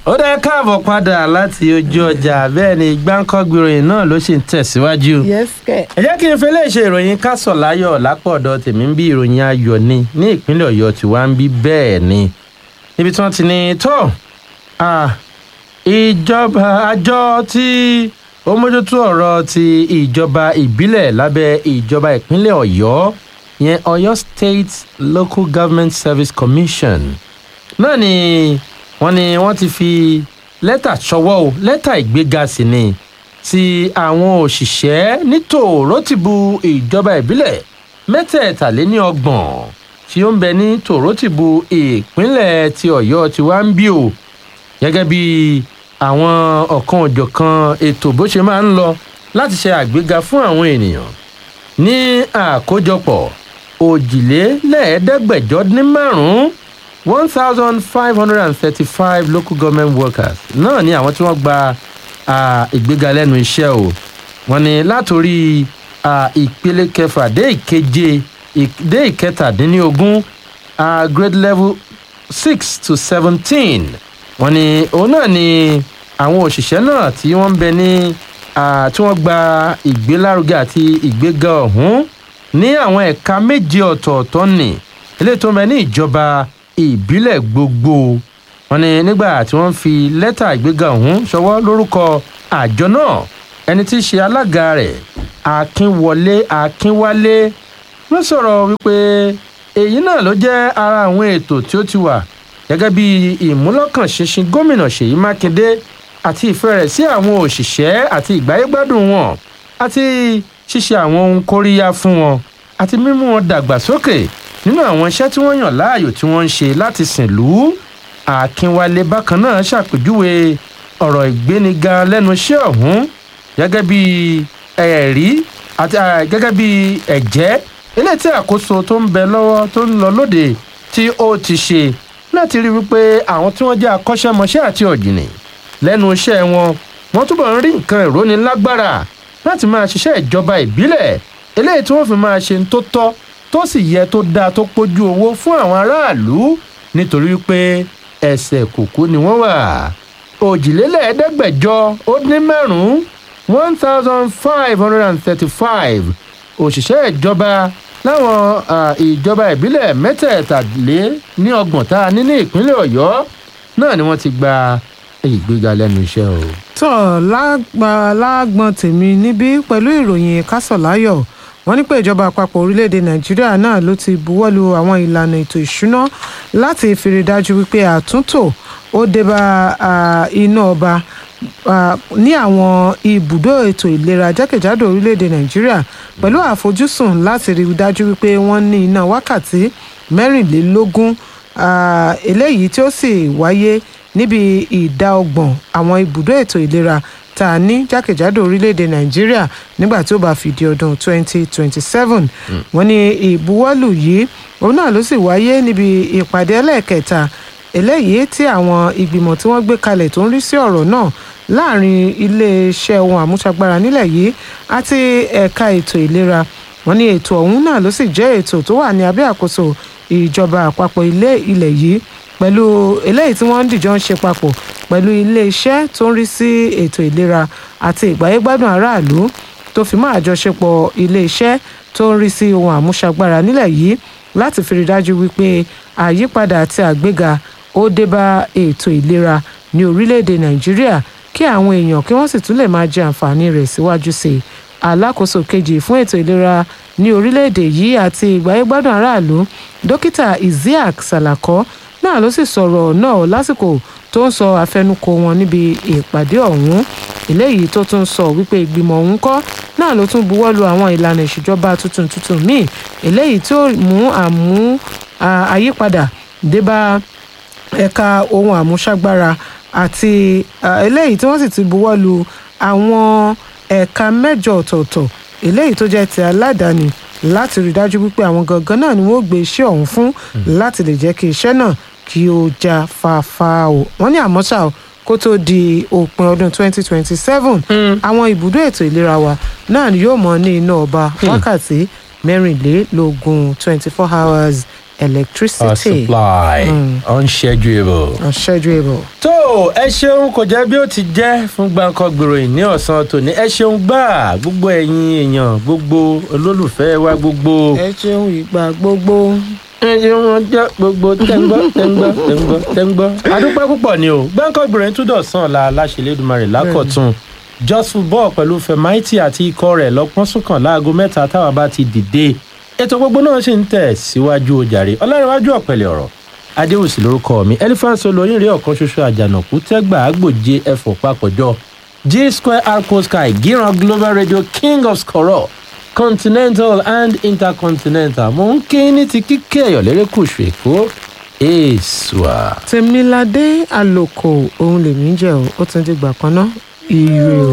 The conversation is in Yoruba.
ó dẹ́ káàbọ̀ padà láti ojú ọjà bẹ́ẹ̀ ni gbáǹkọ́gbì ìròyìn náà ló ṣì ń tẹ̀síwájú. yes kẹ. ẹ jẹ́ kí n fẹ́ lè ṣe ìròyìn kásọ̀ láyọ̀ lápọ̀dọ̀ tèmi ń bí ìròyìn ayọ̀ ni ní ìpínlẹ̀ ọ̀yọ́ tí wàá ń bí bẹ́ẹ̀ ni níbi tí wọ́n ti ní tó ìjọba àjọ tí ó mójútó ọ̀rọ̀ ti ìjọba ìbílẹ̀ lábẹ́ ìjọba ìpínlẹ̀ ọ̀yọ́ yẹn ọ̀yọ́ state local government service commission náà ni wọ́n ní wọ́n ti fi lẹ́tà ṣọwọ́ o lẹ́tà ìgbéga sí ni ti àwọn òṣìṣẹ́ ní tòrótìbù ìjọba ìbílẹ̀ mẹ́tẹ̀ẹ̀tàléníọgbọ̀n tí ó ń bẹ ní tòrótìbù ìpínlẹ̀ ti ọ̀yọ́ ti wá ń bí o gẹ́gẹ́ bí àwọn ọ̀kan òjọ̀kan ètò bó ṣe máa ń lọ láti ṣe àgbéga fún àwọn ènìyàn ní àkójọpọ̀ òjìlélẹ́ẹ̀ẹ́dẹ́gbẹ̀jọ ní márùn-ún one thousand five hundred and thirty-five local government workers náà ni àwọn tí wọ́n gba ìgbéga lẹ́nu iṣẹ́ o wọ́n ní látòrí ìpele kẹfà dé ìkeje dé ìkẹtàdínlógún grade level six to seventeen wọ́n ní òun náà ni àwọn òṣìṣẹ́ náà tí wọ́n ń bẹ ní tí wọ́n gba ìgbélárugẹ àti ìgbéga ọ̀hún ní àwọn ẹ̀ka méje ọ̀tọ̀ọ̀tọ̀ ní eléyìí tó ń bẹ ní ìjọba ìbílẹ̀ gbogbo wọn ni nígbà tí wọ́n fi lẹ́tà ìgbéga ọ̀hún ṣọwọ́ lórúkọ àjọ náà ẹni tí í ṣe alága rẹ̀ akínwọlé akínwálé ló sọ̀rọ̀ wípé èyí náà ló jẹ́ ara àwọn ètò tí ó ti wà gẹ́gẹ́ bí ìmúlọ́kànṣinṣin gómìnà ṣèyí mákindé àti ìfẹ́ rẹ̀ sí àwọn òṣìṣẹ́ àti ìgbáyégbádùn wọn àti ṣíṣe àwọn ohun kóríyá fún wọn àti mímú wọn dàgbàsókè nínú àwọn iṣẹ́ tí wọ́n yàn láàyò tí wọ́n ń ṣe láti sìn lù ú akínwálé bákan náà ṣàpèjúwe ọ̀rọ̀ ìgbéniga lẹ́nu iṣẹ́ ọ̀hún gẹ́gẹ́ bí ẹ̀rí àti gẹ́gẹ́ bí ẹ̀jẹ́ eléyìí tí àkóso tó ń bẹ lọ́wọ́ tó ń lọ lóde tí ó ti ṣe láti rí wípé àwọn tí wọ́n jẹ́ akọ́ṣẹ́mọṣẹ́ àti ọ̀jìnì lẹ́nu iṣẹ́ wọn wọ́n túbọ̀ ń rí nǹkan ìrónilágbára láti máa ṣiṣẹ́ ìjọba ìbílẹ̀ eléyìí tí wọ́n fi máa ṣe tó tọ́ tó sì yẹ tó dáa tó pójú owó fún àwọn aráàlú nítorí pé ẹsẹ̀ kùkú ni wọ́n wà òjìlélẹ́ẹ̀ẹ́dẹ́gbẹ̀jọ ó dín márùn-ún one thousand five hundred and thirty-five òṣìṣẹ́ ìjọba láwọn ìjọba ìbílẹ̀ mẹ́tẹ̀ẹ̀tàlé ní ọgbọ̀n tá a ní ní ìpínlẹ̀ ọ̀yọ́ náà ni wọ́n ti gba ìgbéga lẹ́nu iṣẹ́ o. tó lágbọn tèmi níbí pẹ̀lú ìròyìn kásọ̀láyọ̀ wọ́n ní pé ìjọba àpapọ̀ orílẹ̀-èdè nàìjíríà náà ló ti buwọ́lu àwọn ìlànà ètò ìṣúná láti fi rí dájú wípé àtúntò ó débá iná ọba ní àwọn ibùdó ètò ìlera jákèjádò orílẹ̀-èdè nàìjíríà pẹ̀lú àfojúsùn láti rí dájú wípé wọ́n ní iná wákàtí mẹ́rìnlélógún eléyìí tí ó sì wáyé níbi ìdá ọgbọ̀n àwọn ibùdó ètò ìlera tá a ní jákèjádò orílẹ̀-èdè nàìjíríà nígbà tí ó bá fi di ọdún 2027 wọ́n ní ìbuwọ́lù yìí òun náà ló sì wáyé níbi ìpàdé ẹlẹ́ẹ̀kẹta eléyìí tí àwọn ìgbìmọ̀ tí wọ́n gbé kalẹ̀ tó ń rí sí ọ̀rọ̀ náà láàrin iléeṣẹ́ ohun àmúṣagbára nílẹ̀ yìí àti ẹ̀ka ètò ìlera wọ́n ní ètò ọ̀hún náà ló sì jẹ́ ètò tó wà ní abẹ́ àkóso ìjọba àpapọ̀ ilé ilẹ̀ yìí pẹ̀lú eléyìí tí wọ́n ń dìjọ́ ń ṣe papọ̀ pẹ̀lú iléeṣẹ́ tó ń rí sí ètò ìlera àti ìgbáyégbádùn aráàlú tó fi mọ́ àjọṣepọ̀ iléeṣẹ́ tó ń rí sí ohun àmúṣagbára nílẹ̀ yìí láti fi rí dájú wípé àyípadà àti àgbéga ó dé bá ètò ìlera ní orílẹ̀-èdè nàìjíríà kí àwọn èèyàn kí wọ́n sì tún lè máa jẹ àǹfààní rẹ̀ síwájú sí i alákòóso kejì fún ètò ìlera ní orílẹ̀-èdè yìí àti ìgbáyégbádùn aráàlú dókítà isiaq salako náà ló sì sọ̀rọ̀ náà lásìkò tó ń sọ àfẹnukò wọn níbi ìpàdé ọ̀hún eléyìí tó tún sọ wípé ìgbìmọ̀ ọ̀hún kọ́ náà ló tún buwọ́lu àwọn ìlànà ìṣèjọba tuntun tuntun míì eléyìí tó mú àmú àyípadà débá ẹ̀ka ohun àmúṣagbára àti eléyìí tí wọ́n sì ti buwọ́lu àwọn ẹ̀ka mẹ́jọ ọ̀tọ̀ọ̀tọ̀ eléyìí tó jẹ́ ti aládàáni láti rí dájú wípé àwọn gangan náà ni wọ́n gbé iṣẹ́ ọ̀hún fún láti lè jẹ́ kí iṣẹ́ náà kí ó já fáfá o wọ́n ní àmọ́ ṣá o kó tó di òpin ọdún 2027 àwọn ibùdó ètò ìlera wa náà ni yóò mọ ní iná ọba wákàtí mẹ́rìnlélógún 24 hours our electricity supply unschedulable. unschedulable. tó ẹ ṣeun kò jẹ́ bí ó ti jẹ́ fún gbàǹkan gbèròyìn ní ọ̀sán tòní ẹ ṣeun gbà gbogbo ẹ̀yin èèyàn gbogbo olólùfẹ́ wa gbogbo. ẹ ṣeun ìgbà gbogbo. ẹ ṣeun ọjọ́ gbogbo tẹ́ńgbọ́ tẹ́ńgbọ́ tẹ́ńgbọ́ tẹ́ńgbọ́. adúpẹ́ púpọ̀ ni o gbàǹkan gbèròyìn tún dọ̀sán ọ̀la aláṣẹlẹ́dùmarè lákọ̀tún just football pẹ̀lú fẹ̀máìtì àti ikọ̀ rẹ̀ lọ́pọ́n sùnkàn láago mẹ́ta táwa bá ti dìde ètò gbogbo náà sì ń tẹ̀ síwájú ojàre ọlárẹ̀wájú ọ̀pẹ̀lẹ̀ ọ̀rọ̀ adéwòsì lórúkọ mi elephant olóyin rí ọ̀kan ṣoṣo àjànàkú tẹ́gbà àgbòje ẹ̀fọ́ papọ̀jọ g square arco sky gíran global radio king of skoro continental and intercontinental mo ń kí ní ti kíkẹ́ ẹ̀yọ̀ lérékùṣù èkó èèṣùà. tèmiládé àlòkò òun lèmi ń jẹ o ó tún dìgbà kan náà ire o.